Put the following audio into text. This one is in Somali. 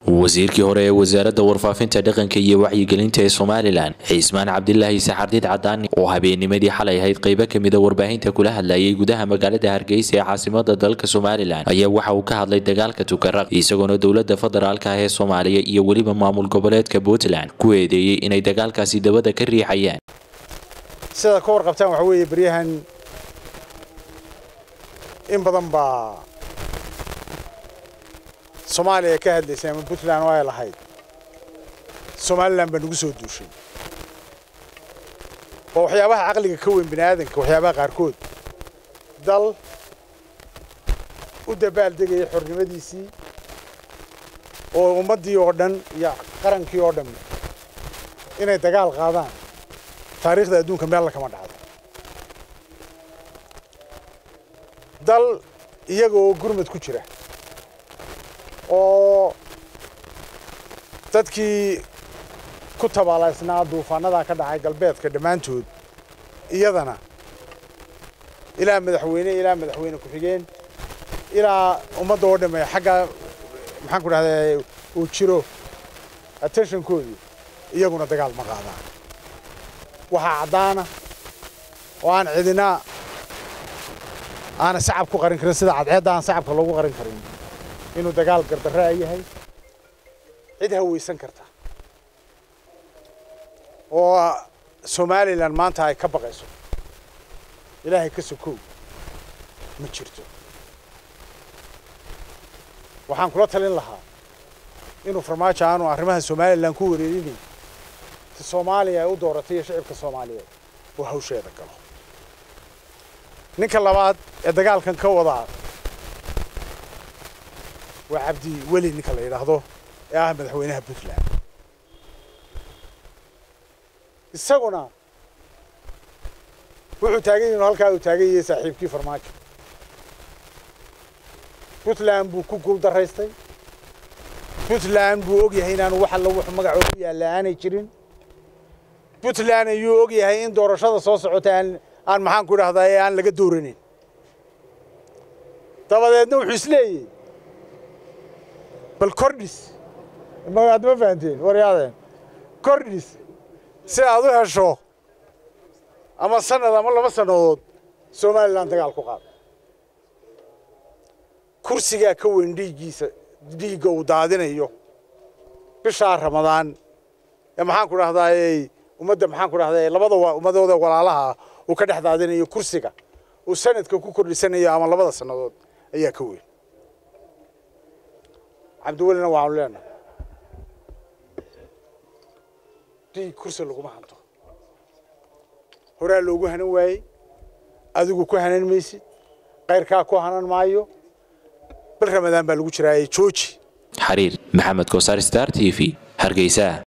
wasiirkii hore ee wasaaradda warfaafinta dhaqanka iyo wacyigelinta ee somalilan cismaan cabdilaahi saxardiid cadaani oo habeennimadii xalay ahayd qaybo kamida warbaahinta kula hadlayay gudaha magaalada hargeysa ee caasimada dalka somalilan ayaa waxa uu ka hadlay dagaalka tukaraq isagoona dowlada federaalka ah ee soomaaliya iyo weliba maamul goboleedka puntland ku eedeeyey inay dagaalkaasi dabada ka riixayaan sidaad ka warqabtaan waxa weeye beryahan in badan baa soomaaliya ka hadlaysay ama puntland oo ay lahayd somalilan baa nagu soo duushay waa waxyaabaha caqliga ka weyn bini aadanka waxyaabaha qaarkood dal u dabaal degaya xornimadiisii oo ummaddii oo dhan iyo qarankii oo dhan inay dagaal qaadaan taariikhda adduunka meella kama dhacdo dal iyaga oo gurmad ku jira oo dadkii ku tabaalaysnaa duufaanadaa ka dhacay galbeedka dhammaantood iyadana ilaa madaxweyne ilaa madaxweyne ku-xigeen ilaa ummadda oo dhamme xagga maxaan ku dhahdaa uu jiro attentionkoodii iyaguna dagaal ma qaadaan waxaa caddaana oo aan cidina aana sacab ku qarin karin sida cadceedda aan sacabka loogu qarin karin inuu dagaal gardarraa yahay cid hawaysan karta oo somalilan maanta ay ka baqayso ilaahay ka sokow ma jirto waxaan kula talin lahaa inuu farmaajo aanu arrimaha somalilan ku wareerinay si soomaaliya ay u dooratay iyo shicibka soomaaliyeed oo hawsheeda galo ninka labaad ee dagaalkan ka wadaa waa cabdi weli ninka la yidhaahdo ee ah madaxweynaha puntland isaguna wuxuu taagan yahin halkaa uu taagan yahay saaxiibkii farmaajo puntland buu ku guul daraystay puntland buu og yahay inaanu wax alla wuxuu magacoo ku yaalla aanay jirin puntland ayuu og yahay in doorashada soo socota aan aan maxaan ku idhahdaa ee aan laga dooranin dabadeedna wuxuu isleeyahy bal kordhis aad ma fahanteen waryaadeen kordhis si aad u hesho ama sanad ama laba sannadood somalilan dagaal ku qaada kursigaa ka weyn dhiiggiisa dhiigga uu daadinayo bishaa ramadaan ee maxaan ku dhahdaa ummadda maxaan ku dhahdaa labada ummadooda walaalaha uu ka dhex daadinayo kursiga uu sanadka ku kordhisanayo ama labada sannadood ayaa ka weyn cabdiwelina waxaanu leenahay dhiig kursi laguma hanto horaa loogu hanan waayey adigu ku hanan maysid kayrkaa ku hanan maayo bil ramadaan baa lagu jiraaye jooji xariir maxamed kosaar star t v hargeysa